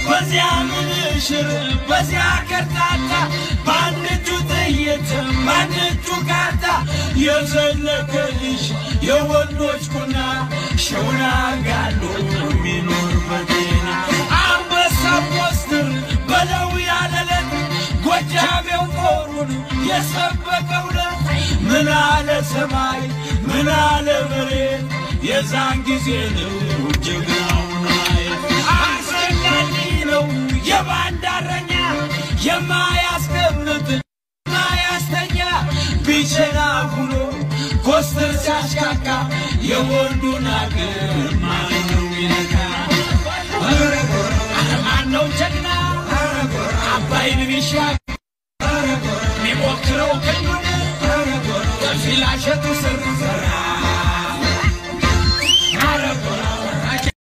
በዚያ ምንሽር በዚያ ከርታታ በአንድ እጁ ጥይት በአንድ እጁ ካርታ የዘለቀልሽ የወንዶች ቁና ሸውና ጋሎ የሚኖር መዲና አንበሳ ፖስትር በለው ያለለት ጎጃሜው ጦሩን የሰበቀውለት ምን አለ ሰማይ ምን አለ መሬት የዛን ጊዜ ነው ጀግናውን ማየት አስፈላጊ ነው የባንዳረኛ የማያስቀምጥ ማያስተኛ ቢቸና ሁኖ ኮስተር ሲያሽካካ የወንዱን አገር ማነው ይነካ? ማነው ጀግና አባይን ቢሻገር ሚሞክረው ቀኙን ከፊላሸቱ ስር